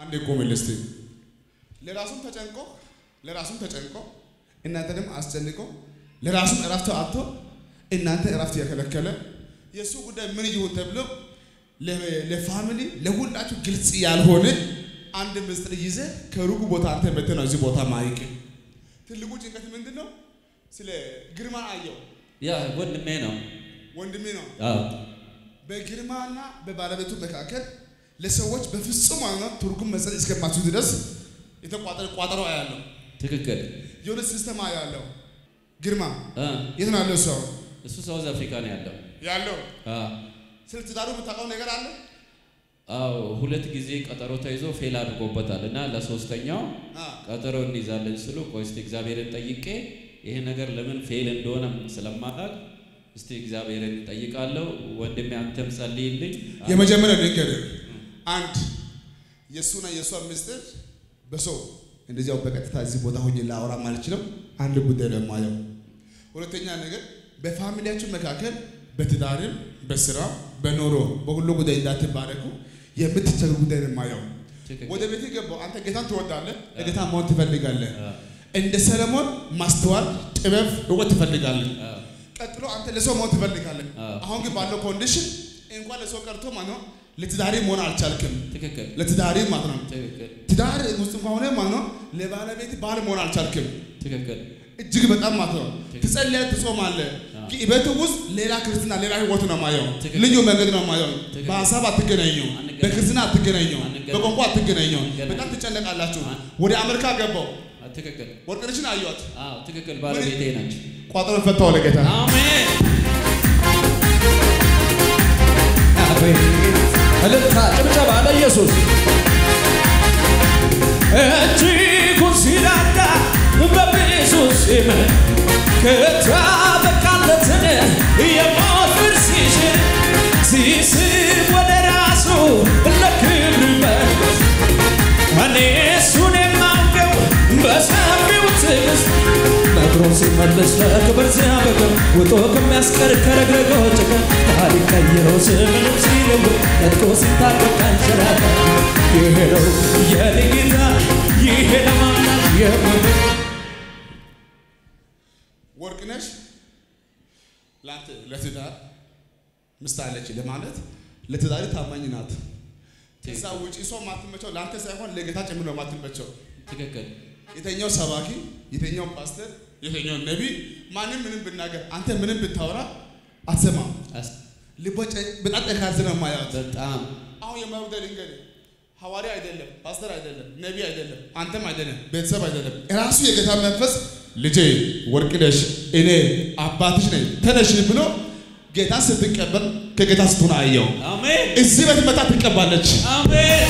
አንዴ ቆምልህ እስቲ። ለራሱም ተጨንቆ ለራሱም ተጨንቆ እናንተንም አስጨንቆ ለራሱም እረፍት አጥቶ እናንተ እረፍት የከለከለ የእሱ ጉዳይ ምን ይሁን ተብሎ ለ- ለፋሚሊ ለሁላችሁ ግልጽ ያልሆነ አንድ ምስጢር ይዘ ከሩቁ ቦታ አንተ መጥተህ ነው እዚህ ቦታ ማይቅ። ትልቁ ጭንቀት ምንድን ነው? ስለ ግርማ አየው ያ ወንድሜ ነው። ወንድሜ ነው። አዎ በግርማና በባለቤቱ መካከል ለሰዎች በፍጹም ማለት ትርጉም መስጠት እስከማችሁ ድረስ የተቋጠረ ቋጠሮ ያለው ትክክል። የሆነ ሲስተም ያለው ግርማ አ የት ነው ያለው? ሰው እሱ ሳውዝ አፍሪካ ነው ያለው። ያለው አ ስለ ትዳሩ የምታውቀው ነገር አለ? አዎ ሁለት ጊዜ ቀጠሮ ተይዞ ፌል አድርጎበታል እና ለሶስተኛው አ ቀጠሮ እንይዛለን ስሉ ቆይ እስቲ እግዚአብሔርን ጠይቄ ይሄ ነገር ለምን ፌል እንደሆነ ስለማላውቅ እስቲ እግዚአብሔርን ጠይቃለሁ። ወንድሜ አንተም ጸልይልኝ። የመጀመሪያው ነገር አንድ የእሱና የእሷ ምስጢር በሰው እንደዚያው በቀጥታ እዚህ ቦታ ሆኜ ላወራ ማልችለው አንድ ጉዳይ ነው የማየው። ሁለተኛ ነገር በፋሚሊያችሁ መካከል በትዳርም በስራ በኑሮ በሁሉ ጉዳይ እንዳትባረኩ የምትቸገር ጉዳይ ነው የማየው። ትክክል። ወደ ቤት ገባው አንተ ጌታን ትወዳለህ፣ ለጌታ መሆን ትፈልጋለህ። አ እንደ ሰለሞን ማስተዋል፣ ጥበብ፣ እውቀት ትፈልጋለህ። አ ቀጥሎ አንተ ለሰው መሆን ትፈልጋለህ። አዎ። አሁን ግን ባለው ኮንዲሽን እንኳን ለሰው ቀርቶ ማለት ነው ለትዳሪ መሆን አልቻልክም። ትክክል ለትዳሪ ማለት ነው ትክክል ትዳር ውስጥ እንኳን ሆነ ማለት ነው ለባለቤት ባል መሆን አልቻልክም። ትክክል እጅግ በጣም ማለት ነው ትጸልያለህ፣ ትጾማለህ። አዎ። ግን ቤት ውስጥ ሌላ ክርስትና ሌላ ህይወት ነው ማየው። ትክክል። ልዩ መንገድ ነው ማየው። ትክክል። በሀሳብ አትገናኙ፣ አንገናኝ። በክርስትና አትገናኙ፣ አንገናኝ። በቋንቋ አትገናኙ። አንገናኝ። በጣም ትጨነቃላችሁ። አን- ወደ አሜሪካ ገባው አ ትክክል ወርቅነሽን አየኋት። አዎ ትክክል ባለቤቴ ናቸው። ቋጠሮን ፈታው ለጌታ አሜን አቤት እልልታ ጭብጨባ ለኢየሱስ እጅጉን ሲራዳ በብዙ ሲም ከታበቃለትን የሞት ፍርድ ሲሽር ሲስብ ወደ ራሱ ለክብር መንግሥት እኔ እሱን የማውቀው በሰፊው ትዕግስት ነግሮ ሲመለስ ለክብር ሲያበቅም ውጦ ከሚያስቀር ከረግረጎ ጭቅም ታሪክ ቀይሮ ስምንም ሲለውጥ ነጥቆ ሲታረቅ አንሸራታ ይሄ ነው የኔ ጌታ ይሄ ለማናት የምን ወርቅነሽ ለአንተ ለትዳር ምስት አለች ለማለት ለትዳሪ ታማኝ ናት። ከዛ ውጪ ሰው ማትመቸው ለአንተ ሳይሆን ለጌታ ጭምር ነው ማትመቸው። ትክክል የተኛው ሰባኪ፣ የተኛው ፓስተር፣ የተኛው ነቢይ ማንም ምንም ብናገር አንተ ምንም ብታወራ አትሰማም። አስ- ልቦ ጨ- በጣም ጠንካራ ነው የማያት። በጣም አሁን የማይወደድ እንግዲህ ሐዋርያ አይደለም፣ ፓስተር አይደለም፣ ነቢይ አይደለም፣ አንተም አይደለም፣ ቤተሰብ አይደለም። ራሱ የጌታ መንፈስ ልጄ ወርቅነሽ እኔ አባትሽ ነኝ ተነሽ ብሎ ጌታን ስትቀበል ከጌታ ስትሆን አየው። አሜን እዚህ ቤት መታ ትቀባለች። አሜን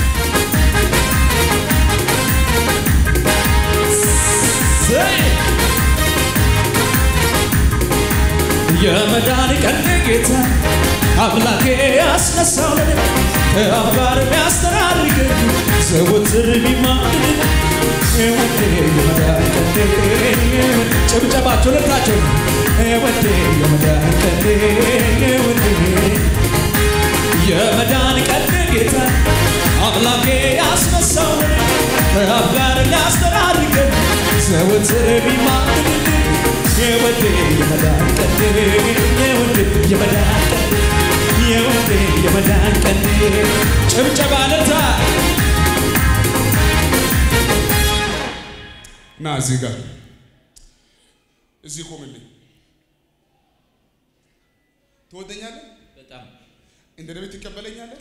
ዘይ የመዳን ቀን ጌታ አምላኬ ያስነሳው ለኔ ከአብ ጋር የሚያስተራርቀኝ ዘወትር ቢማልድ ወዴ የመዳን ቀን ጭብጨባቸው ልታቸው ወዴ የመዳን ቀን ወዴ የመዳን ቀን ጌታ አምላኬ ያስነሳው ከአብ ጋር ሊያስተራርቀን ዘወትር ቢማልድ የወዴ የመዳን ቀን የወዴ የመዳን ቀን የወዴ የመዳን ቀን ጭብጨባ ለታ ና እዚህ ጋር እዚህ ቆምልኝ። ትወደኛለህ? በጣም እንደ ነቢይ ትቀበለኛለህ?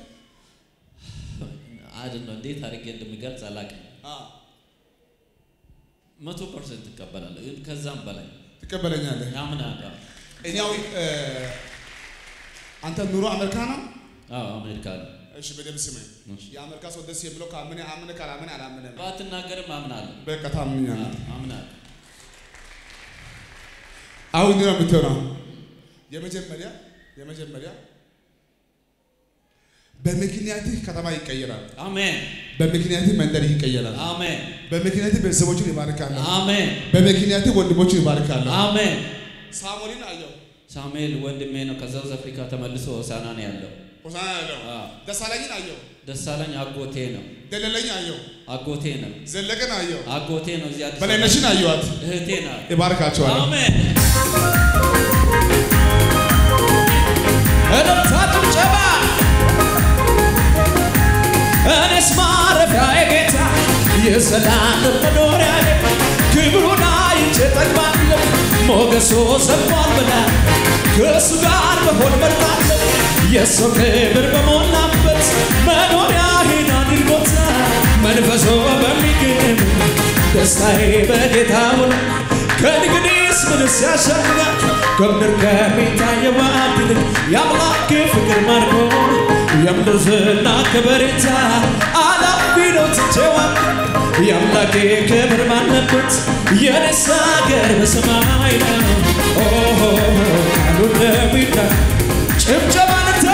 አይደል ነው እንዴት አድርጌ እንደምገልጽ አላውቅም። አዎ መቶ ፐርሰንት እቀበላለሁ፣ ግን ከዛም በላይ ትቀበለኛለህ። ያምናለሁ። እኛው እ፣ አንተ ኑሮ አሜሪካ ነው? አዎ አሜሪካ ነው። እሺ በደምብ ስመኝ። እሺ። የአሜሪካ ሰው ደስ የሚለው ካመነ አመነ፣ ካላመነ አላመነም። ባትናገርም አምናለሁ። በቃ ታምኛለህ። አምናለሁ። አሁን ነው የምትሆነው። የመጀመሪያ የመጀመሪያ በምክንያትህ ከተማ ይቀየራል። አሜን በምክንያትህ መንደር ይቀየራል። አሜን በምክንያትህ ቤተሰቦችን ይባርካል። አሜን በምክንያትህ ወንድሞችን ይባርካል። አሜን። ሳሙኤልን አየው። ሳሙኤል ወንድሜ ነው። ከሳውዝ አፍሪካ ተመልሶ ሆሳና ነው ያለው። ሆሳዕና ያለው አዎ። ደሳለኝን አየው፣ ደሳለኝ አጎቴ ነው። ደለለኝ አየው፣ አጎቴ ነው። ዘለቀን አየው፣ አጎቴ ነው። እዚህ አዲስ በላይነሽን አየዋት። እህቴ ናት። ይባርካቸዋለሁ። አሜን። እልልታ ጭብጨባ እኔስ ማረፊያዬ ጌታ የሰላም መኖሪያዬ ክብሩን አይቼ ጠግባለሁ ሞገሱ ሰጥቷል ብላ ከእሱ ጋር መሆን መርጣለሁ የሰው ክብር በሞላበት መኖሪያዬን አድርጎታል መንፈሶ በሚገኝ ደስታዬ በጌታ ሆነ ከእንግዲህስ ምንስ ያሻኛል ከምድር ከሚታየው ይልቅ የአምላክ ፍቅር ማርኮ የምድር ዝና ከበሬታ አላፊ ነው ትቼዋለሁ የአምላኬ ክብር ባለበት የኔስ አገር በሰማይ ነው ኦሆ ቃሉ እንደሚዳ ጭብጨባንታ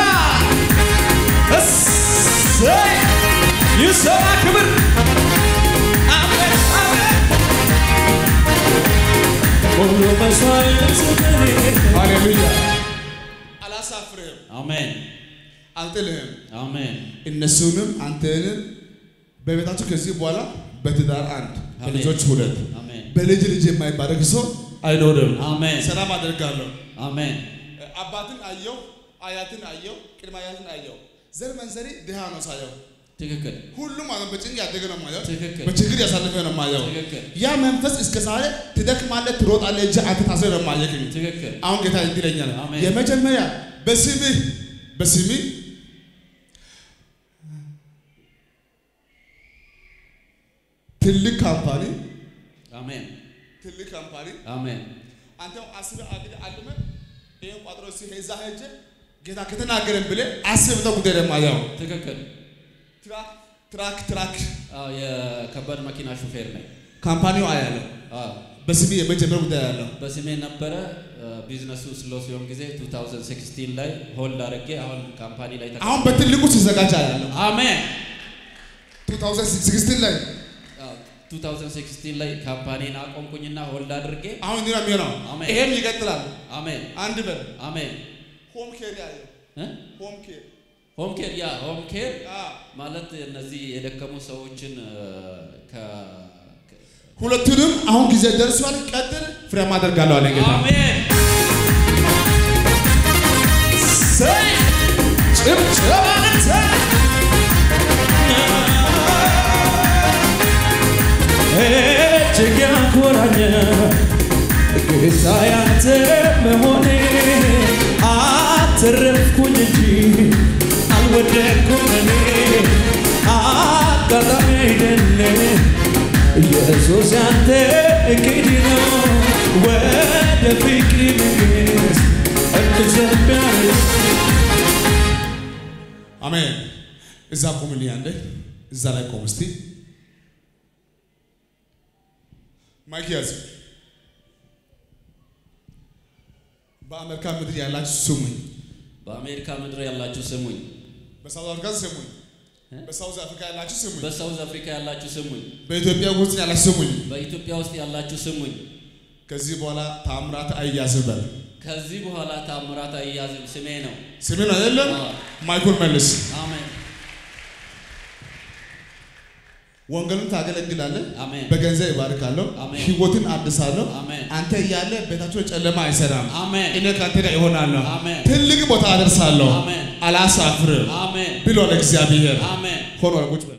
እሰይ ይሰማ ክብር አሜን አሜን ሁሉ መስዋዕት ለኔ ሃሌሉያ። አላሳፍርህም፣ አሜን። አልጥልህም። አሜን። እነሱንም አንተንም በቤታቸው ከዚህ በኋላ በትዳር አንድ፣ በልጆች ሁለት፣ አሜን። በልጅ ልጅ የማይባረክ ሰው አይኖርም። አሜን። ሰላም አደርጋለሁ። አሜን። አባትን አየው፣ አያትን አየው፣ ቅድመ አያትን አየው። ዘር መንዘሪ ድሃ ነው ሳየው። ትክክል። ሁሉም ማለት በጭንቅ ያደገ ነው ማየው፣ ትክክል። በችግር ያሳለፈ ነው ማየው። ትክክል። ያ መንፈስ እስከ ዛሬ ትደክማለህ፣ ትሮጣለህ እንጂ አንተ ታስረህ ነው ማየክ። ትክክል። አሁን ጌታ እንዲህ ይለኛል፣ አሜን። የመጀመሪያ በስምህ በስምህ ትልቅ ካምፓኒ አሜን። ትልቅ ካምፓኒ አሜን። አንተ አስበህ አቅደህ አልመህ ይሄን ቋጥሮ እስኪ እዛ ሄጄ ጌታ ከተናገረን ብለህ አስበህ ጉዳይ ደግሞ ያው ትክክል። ትራክ ትራክ ትራክ አዎ፣ የከባድ መኪና ሹፌር ነኝ። ካምፓኒው አያለው አዎ፣ በስሜ የመጀመሪያ ጉዳይ ያለው በስሜ ነበረ። ቢዝነሱ ስሎ ሲሆን ጊዜ 2016 ላይ ሆልድ አድርጌ አሁን ካምፓኒ ላይ ተቀ- አሁን በትልቁ ሲዘጋጅ ያለው አሜን። 2016 ላይ አዎ፣ 2016 ላይ ካምፓኒን አቆምኩኝና ሆልድ አድርጌ አሁን እንዲህ ነው የሚሆነው። አሜን። ይሄም ይቀጥላል። አሜን አንድ በል አሜን። ሆም ኬር ያለው እ? ሆም ኬር ሆም ኬር ያ ሆም ኬር አ ማለት እነዚህ የደከሙ ሰዎችን እ፣ ከ ከ- ሁለቱንም አሁን ጊዜ ደርሷል። ቀጥል፣ ፍሬያማ አደርጋለሁ አለ ጌታ። አሜን ሰይ ጭብጨባንተ እጅግ ያኮራኛል ጌታ ያንተ መሆኔ አተረፍኩኝ እንጂ አልወደቅኩም እኔ አጋጣሚ አይደለም ኢየሱስ ያንተ እቅድ ነው ወደ ፍቅር መንግሥት እንድዘምር አሜን። እዛ ቁምልኝ አንዴ፣ እዛ ላይ ቆም እስቲ። ማይክ ያዝ። በአሜሪካ ምድር ያላችሁ ስሙኝ፣ በአሜሪካ ምድር ያላችሁ ስሙኝ፣ በሳውዝ አፍሪካ ስሙኝ፣ በሳውዝ አፍሪካ ያላችሁ ስሙኝ፣ በሳውዝ አፍሪካ ያላችሁ ስሙኝ፣ በኢትዮጵያ ውስጥ ያላችሁ ስሙኝ። በኢትዮጵያ ውስጥ ያላችሁ ስሙኝ። ከዚህ በኋላ ታምራት አይያዝም በል። ከዚህ በኋላ ታምራት አያዝም ስሜ ነው። ስሜ ነው አይደለም? አዎ። ማይኩን መልስ። አሜን ወንጌልን ታገለግላለህ። አሜን በገንዘብ ይባርካለሁ። አሜን። ህይወትን አድሳለሁ። አሜን አንተ እያለ ቤታቸው ጨለማ አይሰራም። አሜን እኔ ከአንተ ጋር እሆናለሁ። አሜን ትልቅ ቦታ አደርሳለሁ። አሜን አላሳፍርም አሜን ብሏል እግዚአብሔር። አሜን ሆኗል። ቁጭ በል